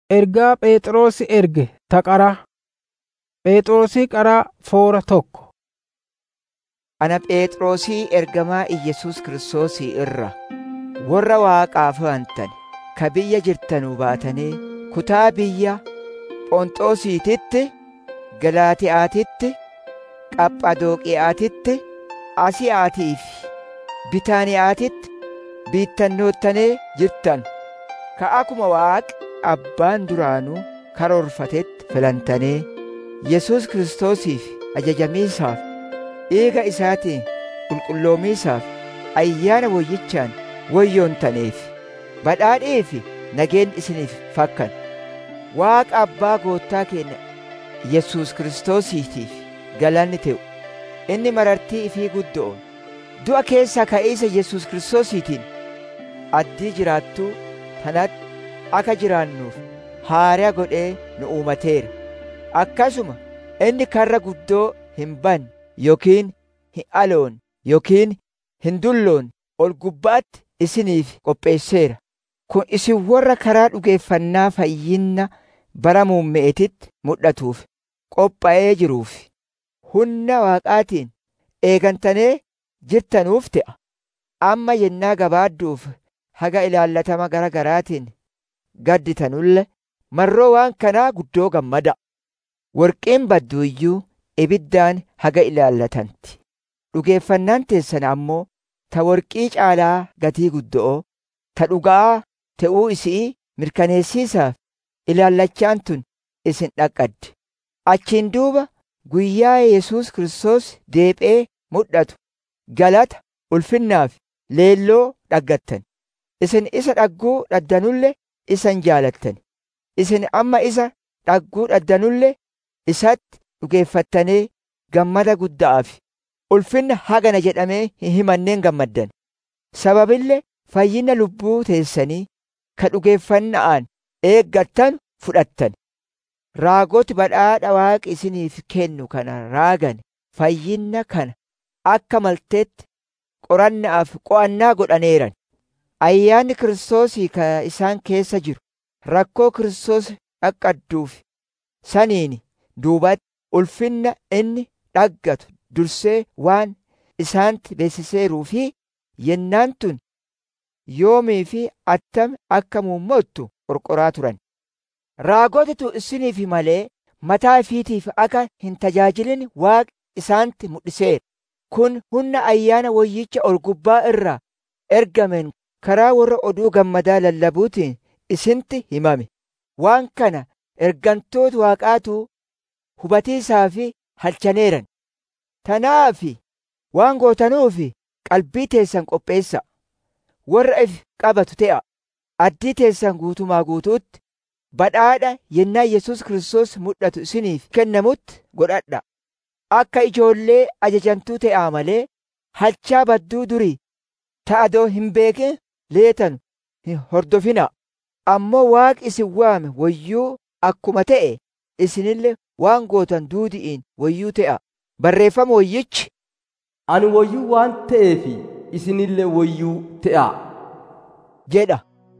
Ergaa Phexrosi erge ta qaraa. Phexrosi qaraa foora tokko. Ana Phexrosii ergamaa Iyyasuus Kiristoosii irra warra Waaqaaf amantan ka biyya jirtanuu baatanii kutaa biyya Phonxoosiititti, Galaatiyaatitti, Qaphadooqiyaatitti, Asiyaatii fi Bitaaniyaatitti biittannoottanii jirtan ka akkuma Waaqi Abbaan duraanuu karoorfatetti filantanii Yesuus Kiristoosiif ajajamiisaaf dhiiga isaatiin qulqulloomiisaaf ayyaana woyyichaan woyyoontaniif badhaadhee fi nageen isiniif fakkan Waaqa Abbaa Goottaa keenya Yesuus Kiristoosiitiif galanni ta'u inni marartii ifii guddoon du'a keessaa ka'iisa Yesuus Kiristoosiitiin addii jiraattuu tanatti akka jiraannuuf haaraa godhee nu uumateera akkasuma inni karra guddoo hin banne yookiin hin aloon yookiin hin dulloon ol gubbaatti isiniif qopheesseera kun isin warra karaa dhugeeffannaa fayyinna bara muummeetitti mul'atuuf qophaa'ee jiruuf humna waaqaatiin eegantanee jirtanuuf ta'a amma yennaa gabaadduuf haga ilaallatama gara garaatiin gadditanulle marroo waan kanaa guddoo gammada worqiin baddu iyyuu ibiddaan haga ilaallatanti dhugeeffannaan teessan ammoo ta worqii caalaa gatii guddoo ta dhugaa ta'uu isii mirkaneessiisaaf ilaallachaan tun isin dhaqqadde achiin duuba guyyaa Yesuus Kiristoos deephee mul'atu galata ulfinnaaf leelloo dhaggattan isin isa dhagguu dhaddanulle isan jaalattan isin amma isa dhagguu dhaddanulle isatti dhugeeffattanii gammada guddaaf ulfinna hagana jedhamee hin himanneen gammaddan sababillee fayyina lubbuu teessanii ka dhugeeffanna'aan eeggattan fudhattan raagoti badhaadha waaqi isiniif kennu kana raagan fayyinna kana akka malteetti qorannaaf qo'annaa godhaneeran ayyaanni kiristoosii ka isaan keessa jiru rakkoo kiristoos dhaqqadduuf saniin duubatti ulfinna inni dhaggatu dursee waan isaanitti beeksiseeruu fi yennaan tun yoomii fi attam akka muummottu qorqoraa turan raagotitu isiniif malee mataa ifiitiif akka hin tajaajilin waaqi isaanitti mul'iseera kun humna ayyaana wayyicha ol gubbaa irraa ergamen karaa warra oduu gammadaa lallabuutiin isintti himame waan kana ergantoota waaqaatu hubatiisaa fi halchaneeran tanaafi waan gootanuufi qalbii teessan qopheessa warra if qabatu te'a addii teessan guutumaa guutuutti badhaadha yennaa Yesuus Kiristoos mul'atu isiniif kennamutti godhadha akka ijoollee ajajamtuu ta'aa malee halchaa badduu durii ta'adoo hin beekin leetanu hin hordofina ammoo waaqi isin waame wayyuu akkuma ta'e isinillee waan gootan duudi'iin wayyuu ta'a barreeffama wayyichi ani wayyuu waan ta'eef isinillee wayyuu ta'a jedha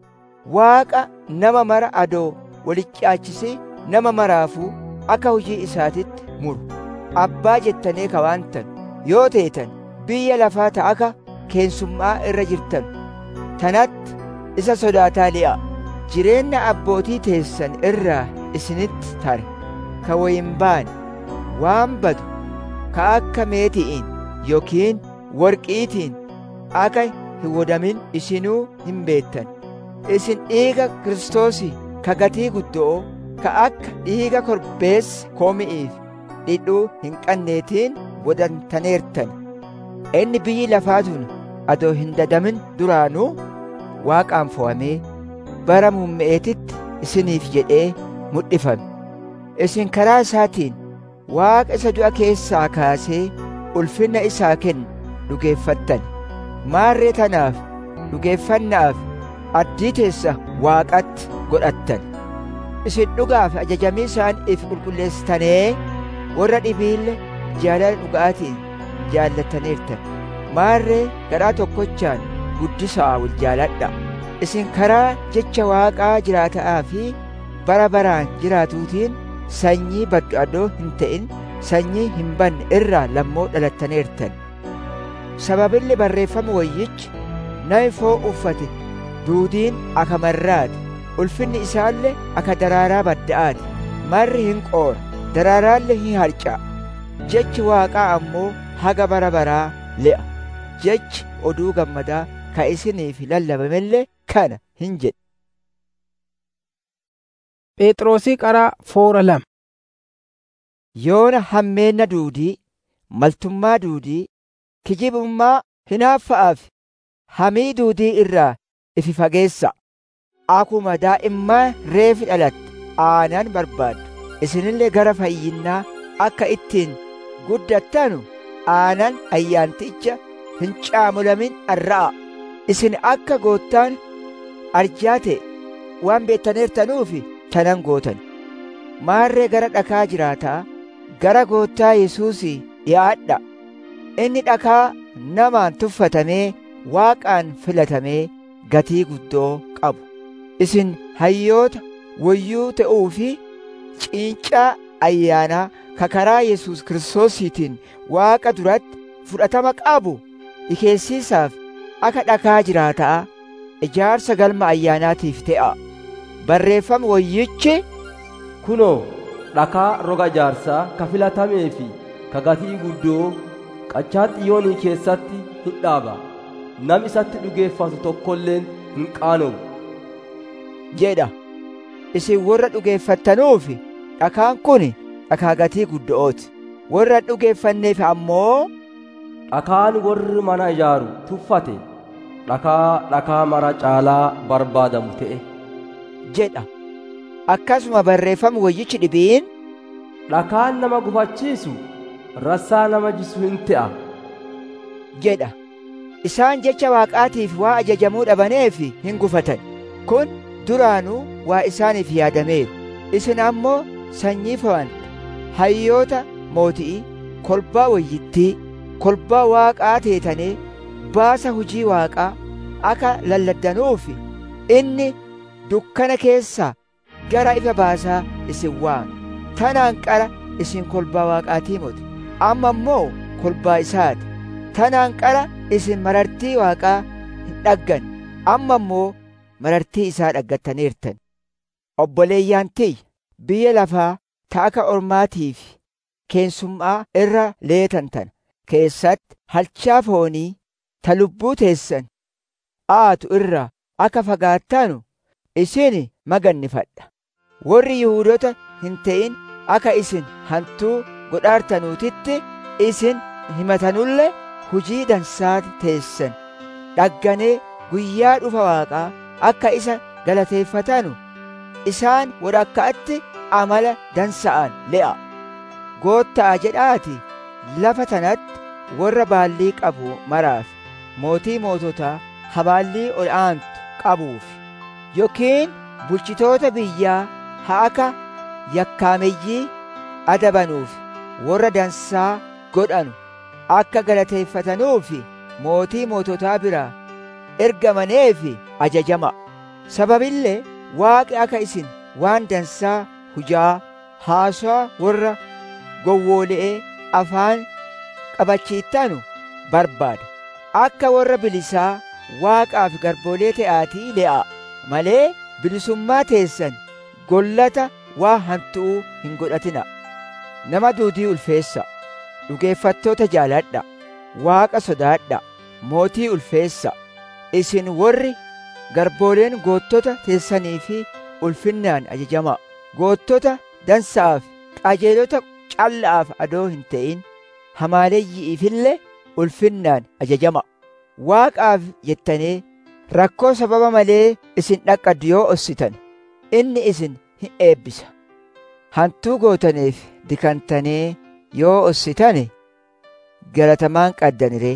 waaqa nama mara adoo walichaachisee nama maraafuu akka hojii isaatitti muru abbaa jettanii kawaantan yoo teetan biyya lafaa ta'aka keensummaa irra jirtan tanatti isa sodaataa li'a jireenya abbootii teessan irraa isinitti tare ka wayin baane waan badu ka akka meeti'iin yookiin worqiitiin akka hin wodamin isinuu hin beettan isin dhiiga kiristoosii ka gatii guddoo ka akka dhiiga korbeessa koomi'iif dhidhuu hin qanneetiin wodantaneertan inni biyyi lafaatun adoo hin dadamin duraanuu waaqaan fo'amee bara muummeetitti isiniif jedhee mul'ifame isin karaa isaatiin waaqa isa du'a keessaa kaasee ulfinna isaa kennu dhugeeffattan maarree tanaaf dhugeeffannaaf addii teessa waaqatti godhattan isin dhugaaf ajajamii isaan if qulqulleessitanee warra dhibiille jaalala dhugaatiin jaallattaniirtan maarree garaa tokkochaan guddisaa wal jaaladha isin karaa jecha waaqaa jiraataa fi bara baraan jiraatuutiin sanyii baddu adoo hin ta'in sanyii hin banne irraa lammoo dhalattaneertan sababilli barreeffama wayyichi nami foo uffate duudiin aka marraati ulfinni isaallee aka daraaraa badda'aati marri hin qoora daraaraallee hin harca'a jechi waaqaa ammoo haga bara baraa le'a jechi oduu gammadaa ka isiniif lallabamellee kana hin jedhe Phexrosii qaraa foora lama. yoona hammeenna duudii maltummaa duudii kijibummaa hinaaffa'aaf hamii duudii irraa ifi fageessa akuma daa'immaa reefi dhalatte aanan barbaaddu isinillee gara fayyinnaa akka ittiin guddattanu aanan ayyaanticha hin caamulamin arra'a isin akka goottaan arjaa ta'e waan beettaneertanuufi tanan gootan maarree gara dhakaa jiraataa gara goottaa Yesuusii dhi'aadha inni dhakaa namaan tuffatamee waaqaan filatamee gatii guddoo qabu isin hayyoota wayyuu ta'uu fi ciincaa ayyaanaa ka karaa Yesuus Kiristoosiitiin waaqa duratti fudhatama qabu ikeessiisaaf akka dhakaa jiraataa ijaarsa galma ayyaanaatiif te'a barreeffama wayyichi kunoo dhakaa roga ijaarsaa ka filatamee fi ka gatii guddoo qachaa xiyyoonii keessatti hin dhaaba nam isatti dhugeeffatu tokkolleen hin qaanomu jedha isin warra dhugeeffattanuufi dhakaan kun dhakaa gatii guddo'ooti warra dhugeeffanneef ammoo dhakaan warri mana ijaaru tuffate dhakaa dhakaa mara caalaa barbaadamu ta'e jedha akkasuma barreeffama wayyichi dhibiin dhakaan nama gufachiisu rassaa nama jisu hin ta'a jedha isaan jecha waaqaatiif waa ajajamuu dhabaneef hin gufatan kun duraanuu waa isaaniif yaadameeru isin ammoo sanyii fawante hayyoota mooti'ii kolbaa wayyittii kolbaa waaqaa teetanee baasa hujii waaqaa akka lalladdanuufi inni dukkana keessaa gara ifa baasaa isin waame tanaan qara isin kolbaa waaqaatii moti amma immoo kolbaa isaati tanaan qara isin marartii waaqaa hin dhaggan amma immoo marartii isaa dhaggattaniirtan obboleeyyaan tiyya biyya lafaa ta akka ormaatiif keensummaa irra leetantan keessatti halchaa foonii ta lubbuu teessan aatu irraa akka fagaattanu isin magannifadha warri yihuudota hin ta'in akka isin hantuu godhaartanuutitti isin himatanullee hujii dansaati teessan dhagganee guyyaa dhufa waaqaa akka isa galateeffatanu isaan wadhakkaatti amala dansa'an le'a gootta'a jedhaati lafa tanatti warra baallii qabu maraaf mootii moototaa habaallii ol aantu qabuuf yookiin bulchitoota biyyaa haa akka yakkaameyyii adabanuuf warra dansaa godhanu akka galateeffatanuufi mootii moototaa biraa ergamaneefi ajajama sababillee waaqi akka isin waan dansaa hujaa haasaa warra gowwoole'ee afaan qabachiittanu barbaada akka warra bilisaa waaqaaf garboolee ta'aatii le'a malee bilisummaa teessan gollata waa hantu'uu hin godhatina nama duudii ulfeessa dhugeeffattoota jaaladha waaqa sodaadha mootii ulfeessa isin warri garbooleen goottota teessanii fi ulfinnaan ajajama goottota dansa'aaf qajeelota calla'aaf adoo hin ta'in hamaaleeyyi'iifillee ulfinnaan ajajama waaqaaf jettanii rakkoo sababa malee isin dhaqqaddu yoo ossitan inni isin hin eebbisa hantuu gootaniif dikantanii yoo ossitane galatamaan qaddaniree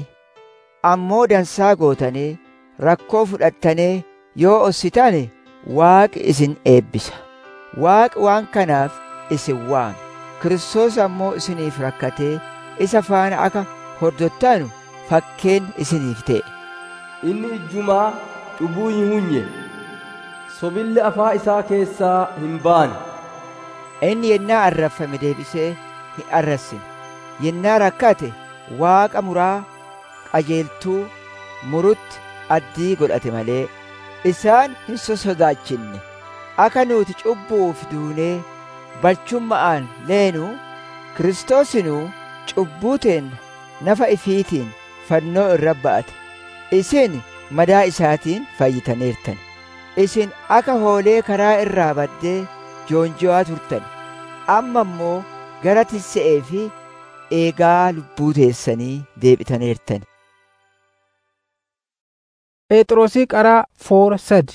ammoo dansaa gootanii rakkoo fudhattanee yoo ossitane waaqi isin eebbisa waaqi waan kanaaf isin waame kiristoos ammoo isiniif rakkatee isa faana akka hordottanu fakkeen isiniif ta'e inni ijjumaa cubbuu hin hunye sobilli afaa isaa keessaa hin baane inni yennaa arrafame deebisee hin arrassine yennaa rakkate waaqa muraa qajeeltuu murutti addii godhate malee isaan hin sosodaachinne akka nuti cubbuuf duunee balchumma'aan leenuu kiristoosinuu cubbuu teenna nafa ifiitiin fannoo irra ba'ate isin madaa isaatiin fayyitaniirtan isin akka hoolee karaa irraa baddee joonjo'aa turtan amma immoo gara tisse'ee fi eegaa lubbuu teessanii deebitaniirtan Phexrosii qaraa foora sadi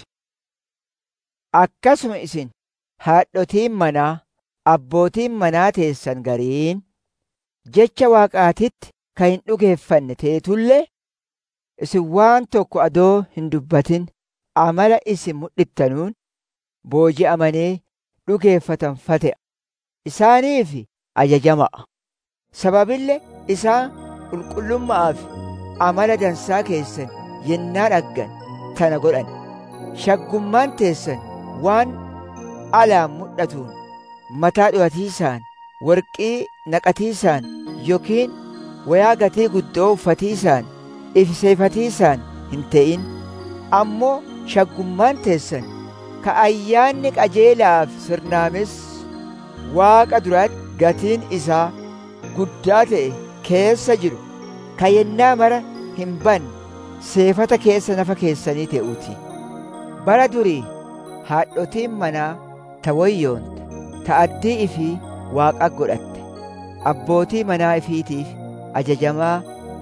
akkasuma isin haadhotiin manaa abbootiin manaa teessan gariin jecha waaqaatitti kan hin dhugeeffanne teetullee isin waan tokko adoo hin dubbatin amala isin mul'iftanuun booji'amanii dhugeeffatan fate'a isaaniif ajajama'a sababille isaan qulqullummaaf amala dansaa keessan yennaa dhaggan tana godhan shaggummaan teessan waan alaan mul'atuun mataa dhiwatiisaan warqii naqatiisaan yookiin wayaa gatii guddoo uffatiisaan ifseefatiisaan hin ta'in ammoo shaggummaan teessan ka ayyaanni qajeelaaf sirnaames waaqa duratti gatiin isaa guddaa ta'e keessa jiru ka yennaa mara hin banne seefata keessa nafa keessanii ta'uuti bara durii haadhotiin manaa ta wayyoonte ta addii ifii waaqa godhatte abbootii manaa ifiitiif ajajamaa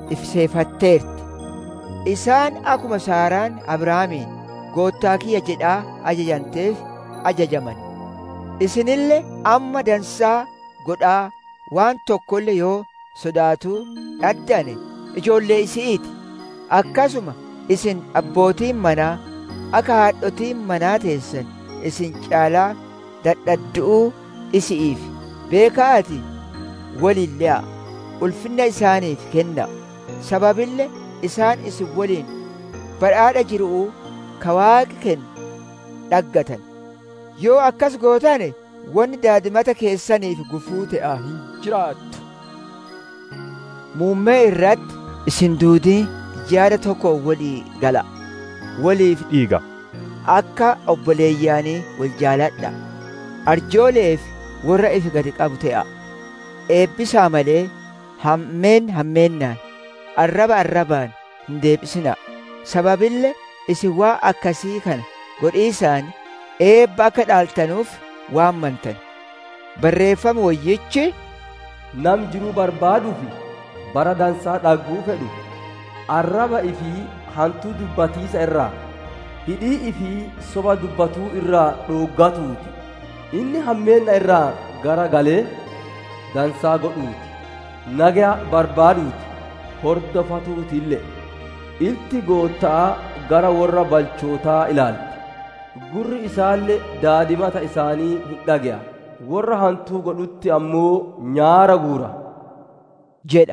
ifseefatteerti isaan akkuma saaraan abrahaamiin goottaa kiyya jedhaa ajajamteef ajajaman isinillee amma dansaa godhaa waan tokkollee yoo sodaatuu dhaddane ijoollee isi'iiti akkasuma isin abbootiin manaa akka haadhotiin manaa teessan isin caalaa dadhaddu'uu isi'iif beekaati waliin le'a ulfinna isaaniif kenna sababille isaan isin waliin badhaadha jiru'uu ka waaqi kennu dhaggatan yoo akkas gootane wanni daadimata keessaniif gufuu ta'a hin jiraattu muummee irratti isin duudii yaada tokko walii gala waliif dhiiga akka obboleeyyaanii wal jaaladha arjooleef warra ifi gadi qabu ta'a eebbisaa malee hammeen hammeennaan arraba arrabaan hin deebisina sababille isin waa akkasii kana godhiisaan eebba akka dhaaltanuuf waammantan barreeffama wayyichi nam jiruu barbaaduufi bara dansaa dhagguu fedhu arraba ifii hantuu dubbatiisa irraa hidhii ifii soba dubbatuu irraa dhooggatuuti inni hammeenna irraa gara galee dansaa godhuuti nagaa barbaaduuti hordofatuutillee ilti goottaa gara warra balchootaa ilaalti gurri isaallee daadimata isaanii hin dhage'a warra hantuu godhutti ammoo nyaara guura jedha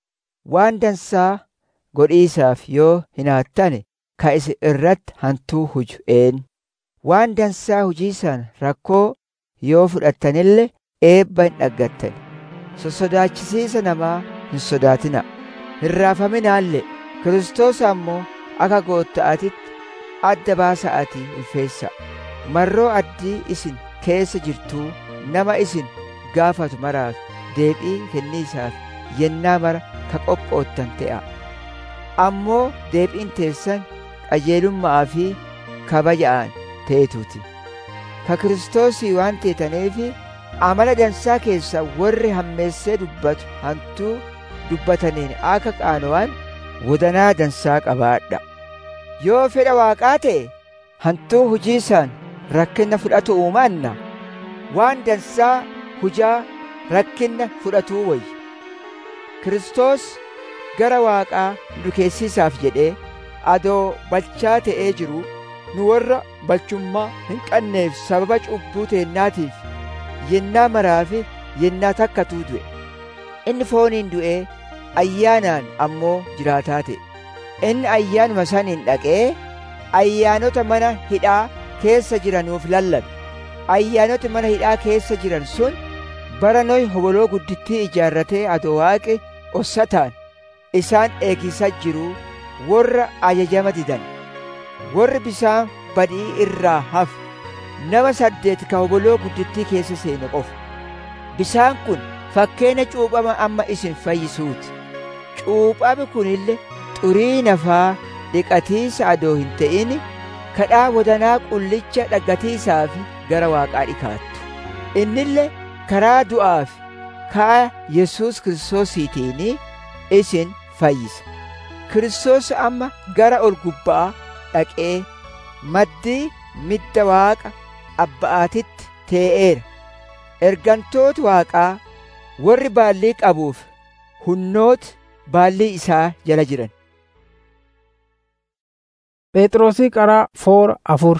waan dansaa godhiisaaf yoo hinaattane ka isin irratti hantuu huju een waan dansaa hujiisaan rakkoo yoo fudhattanillee eebba hin dhaggattan sossodaachisiisa namaa hin sodaatina hin raafaminaallee kiristoos ammoo akka gootta'atitti adda baasa'atii ulfeessa marroo addii isin keessa jirtuu nama isin gaafatu maraaf deebii kenniisaaf yennaa mara ka qophoottan ta'a ammoo deebiin teessan qajeelummaa fi kabaja'aan ta'etuuti ka kiristoosii waan teetaneefi amala dansaa keessa warri hammeessee dubbatu hantuu dubbataniin akka qaanowaan wadanaa dansaa qabaadha yoo fedha waaqaa ta'e hantuu hujiisaan rakkinna fudhatu uumaanna waan dansaa hujaa rakkinna fudhatuu wayya Kiristoos gara waaqaa dukeessiisaaf jedhee adoo balchaa ta'ee jiru nu warra balchummaa hin qabneef sababa cubbuu teennaatiif yennaa maraafi yennaa takkatuu du'e inni fooniin du'ee ayyaanaan ammoo jiraataa ta'e inni ayyaanuma saniin dhaqee ayyaanota mana hidhaa keessa jiranuuf lallabe ayyaanoti mana hidhaa keessa jiran sun bara nohi hoboloo guddittii ijaarratee adoo waaqi ossataan isaan eegisa jiruu warra ajajama didan warri bisaan badii irraa hafu nama saddeet ka hoboloo guddittii keessa seene qofa bisaan kun fakkeenya cuuphama amma isin fayyisuuti cuuphami kunille xurii nafaa dhiqatiisa adoo hin ta'in kadhaa wadanaa qullicha dhaggatiisaa fi gara waaqaa dhikaattu innille karaa du'aa fi kaa yesus kiristoosiitiin isin fayyisa kiristoos amma gara ol gubbaa dhaqee maddii midda waaqa abba'aatitti tee'eera ergantooti waaqaa warri baallii qabuuf hunnooti baallii isaa jala jiran Phexrosii qaraa foora afur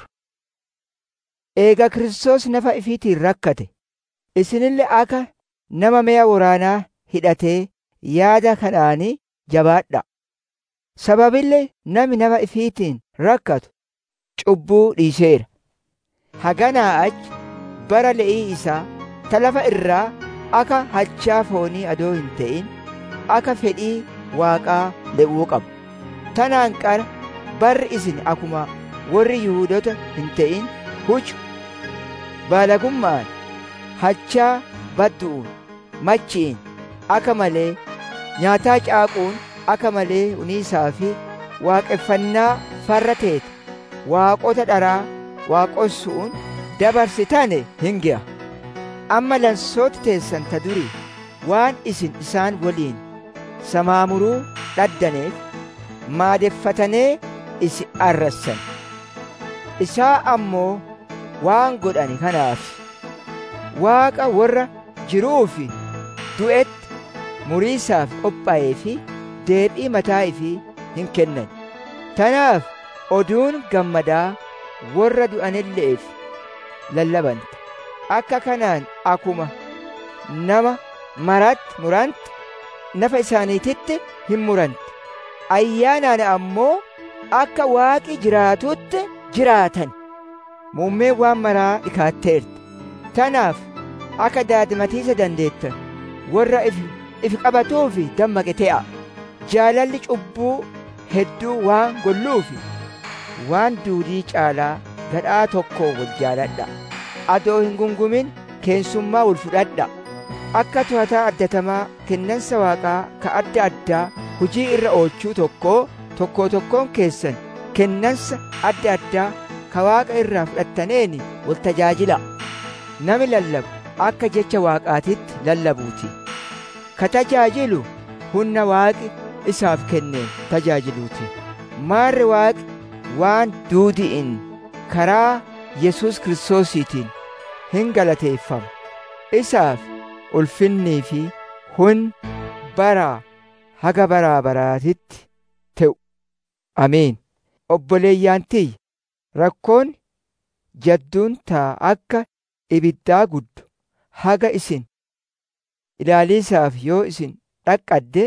eega Kiristoos nafa ifiitiin rakkate isinille akka nama mi'a waraanaa hidhatee yaada kanaanii jabaadha sababillee nami nama ifiitiin rakkatu cubbuu dhiiseera haganaa achi bara le'ii isaa ta lafa irraa akka hachaa foonii adoo hin ta'in akka fedhii waaqaa le'uu qaba tanaan qara barri isin akuma warri yihuudota hin ta'in hucu baalagummaan hachaa baddu'uun machiin akka malee nyaataa caaquun akka malee uniisaa fi waaqeffannaa farra teete waaqota dharaa waaqossuun dabarsitane hin gi'a amma lansooti teessan ta durii waan isin isaan waliin samaamuruu dhaddaneef maadeffatanee isi arrassan isaa ammoo waan godhani kanaaf waaqa warra jiruu fi du'etti muriisaaf qophaa'ee fi deebii mataa ifii hin kennan tanaaf oduun gammadaa warra du'anilleef lallabanta akka kanaan akuma nama maratti muranti nafa isaaniititti hin muranti ayyaanaan ammoo akka waaqi jiraatutti jiraatan muummee waan maraa dhikaatteerti tanaaf akka daadimatiisa dandeettan warra ifi qabatuufi dammaqe te'a jaalalli cubbuu hedduu waan golluufi waan duudii caalaa gadhaa tokko wal jaaladha adoo hin gungumin keensummaa wal fudhadha akka to'ataa addatamaa kennansa waaqaa ka adda addaa hujii irra oolchuu tokkoo tokkoo tokkoon keessan kennansa adda addaa ka waaqa irraa fudhattaneeni wal tajaajila nami lallabu akka jecha waaqaatitti lallabuuti ka tajaajilu humna waaqi isaaf kenneen tajaajiluuti maarri waaqi waan duudi'in karaa yesus kiristoosiitiin hin galateeffama isaaf ulfinnii fi hun baraa haga baraa baraatitti te'u ameen obboleeyyaan tiyya rakkoon jadduun taa akka ibiddaa guddu haga isin ilaaliisaaf yoo isin dhaqqadde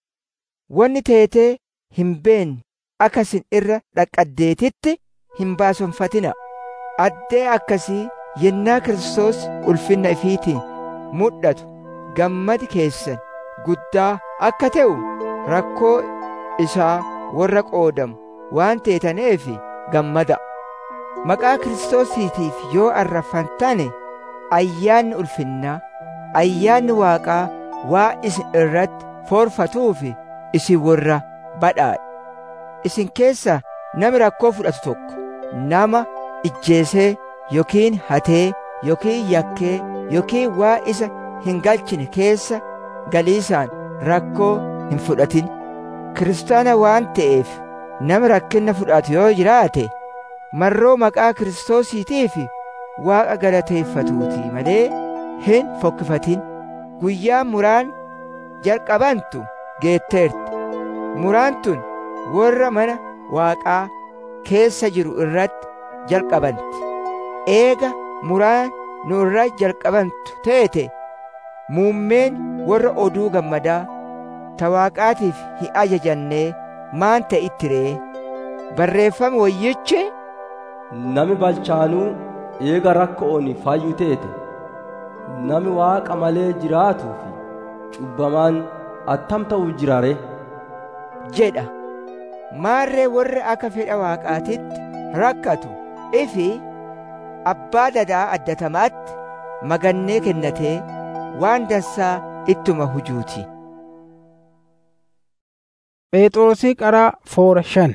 wanni teetee hin beenne akka isin irra dhaqqaddeetitti hin baasonfatina addee akkasii yennaa Kiristoos ulfinna ifiitiin mul'atu gammadi keessan guddaa akka ta'u rakkoo isaa warra qoodamu waan teetaneef gammada maqaa Kiristoosiitiif yoo arrafantane ayyaanni ulfinnaa ayyaanni waaqaa waa isin irratti foorfatuuf isin warra badhaadha isin keessa nami rakkoo fudhatu tokko nama ijjeesee yookiin hatee yookiin yakkee yookiin waa isa hin galchine keessa galiisaan rakkoo hin fudhatin kiristaana waan ta'eef nama rakkinna fudhatu yoo jiraate marroo maqaa kiristoosiitiif waaqa galateeffatuuti malee hin fokkifatin guyyaan muraan jalqabantu geetteerti muraan tun warra mana waaqaa keessa jiru irratti jalqabanti eega muraan nu irra jalqabantu teete muummeen warra oduu gammadaa ta waaqaatiif hin ajajannee maan ta'itti ree barreeffame wayyichi nami balchaanuu eega rakko'oon fayyu teete nami waaqa malee jiraatuu fi cubbamaan attam ta'u jirare jedha maarree warri akka fedha waaqaatitti rakkatu ifi abbaa dadaa addatamaatti magannee kennatee waan dansaa ittuma hujuuti. Phexrosii qaraa foora shan.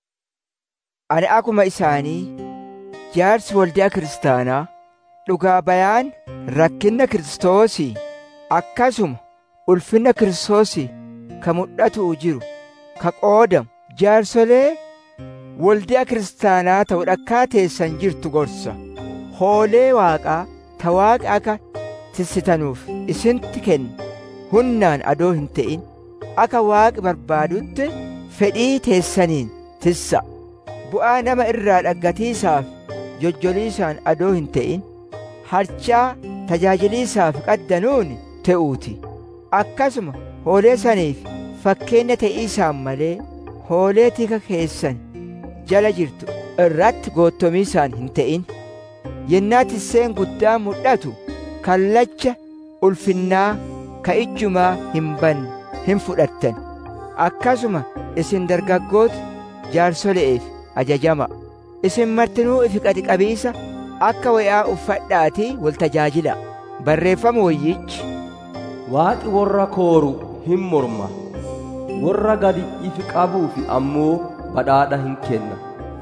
Ani akkuma isaanii jaarsi waldaa kiristaanaa dhugaa bayaan rakkinna kiristoosii akkasuma ulfinna kiristoosii ka mul'atuu jiru ka qoodamu jaarsolee waldaa kiristaanaa ta'u dhakkaa teessan jirtu gorsa hoolee waaqaa ta waaqa akka tissitanuuf isintti kenna hunnaan adoo hin ta'in akka waaqi barbaadutti fedhii teessaniin tissa bu'aa nama irraa dhaggatiisaaf jojjoliisaan adoo hin ta'in harchaa tajaajiliisaaf qaddanuun te'uuti akkasuma hoolee saniif fakkeenya ta'iisaan malee hoolee tika keessan jala jirtu irratti goottomiisaan hin ta'in yennaa tisseen guddaa mul'atu kallacha ulfinnaa ka ijjumaa hin banne hin fudhattan akkasuma isin dargaggoota jaarsole'eef ajajama isin martinuu ifi qabiisa akka wayaa uffadhaatii wal tajaajila barreeffama wayyichi waaqi warra kooru hin morma warra gadi ifi qabuufi ammoo badhaadha hin kenna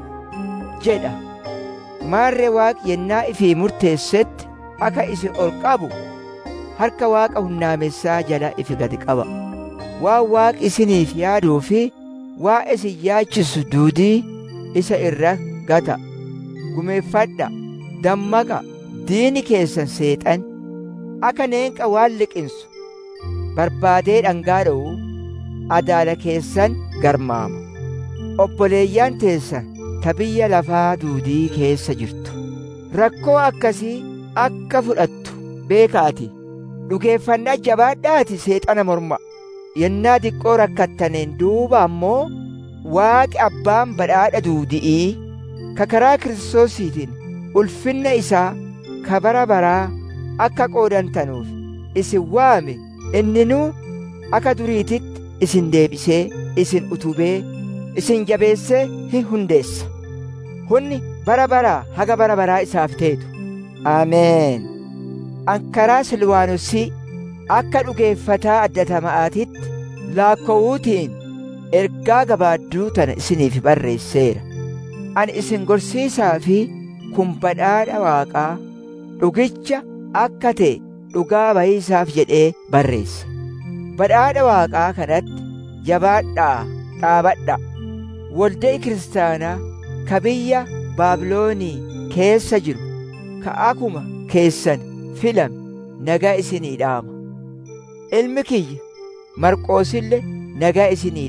jedha maarree waaqi yennaa ifii murteessetti akka isin ol qabu harka waaqa hunnaamessaa jala ifi gadi qaba waan waaqi isiniif yaaduu fi waa isin yaachisu duudii isa irra gata gumeeffadha dammaqa diini keessan seexan akka neenqa waan liqinsu barbaadee dhangaadha'u adaala keessan garmaama obboleeyyaan teessan ta biyya lafaa duudii keessa jirtu rakkoo akkasii akka fudhattu beekaati dhugeeffannaa jabaadhaati seexana morma yennaa diqqoo rakkattaneen duuba ammoo waaqi abbaan badhaadha duudi'ii ka karaa kiristoosiitiin ulfinna isaa ka bara baraa akka qoodantanuuf isin waame inninuu akka duriititti isin deebisee isin utubee isin jabeessee hin hundeessa hunni bara baraa haga bara baraa isaaf teetu ameen ankaraa silwaanosii akka dhugeeffataa addatama'aatitti laakkowuutiin ergaa gabaadduu tana isiniif barreesseera ani isin gorsiisaa fi kun badhaadha waaqaa dhugicha akka ta'e dhugaa bayiisaaf jedhee barreessa badhaadha waaqaa kanatti jabaadhaa dhaabadha waldee kiristaanaa ka biyya baabiloonii keessa jiru ka akuma keessan filame nagaa isinii dhaama ilmi kiyya marqoosille nagaa isinii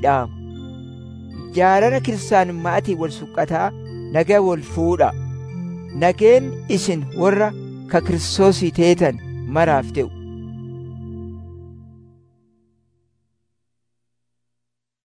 dhaama jaalala kiristaanummaatii wal suqqataa nagaa wal fuudha nageen isin warra ka kiristoosii teetan maraaf ta'u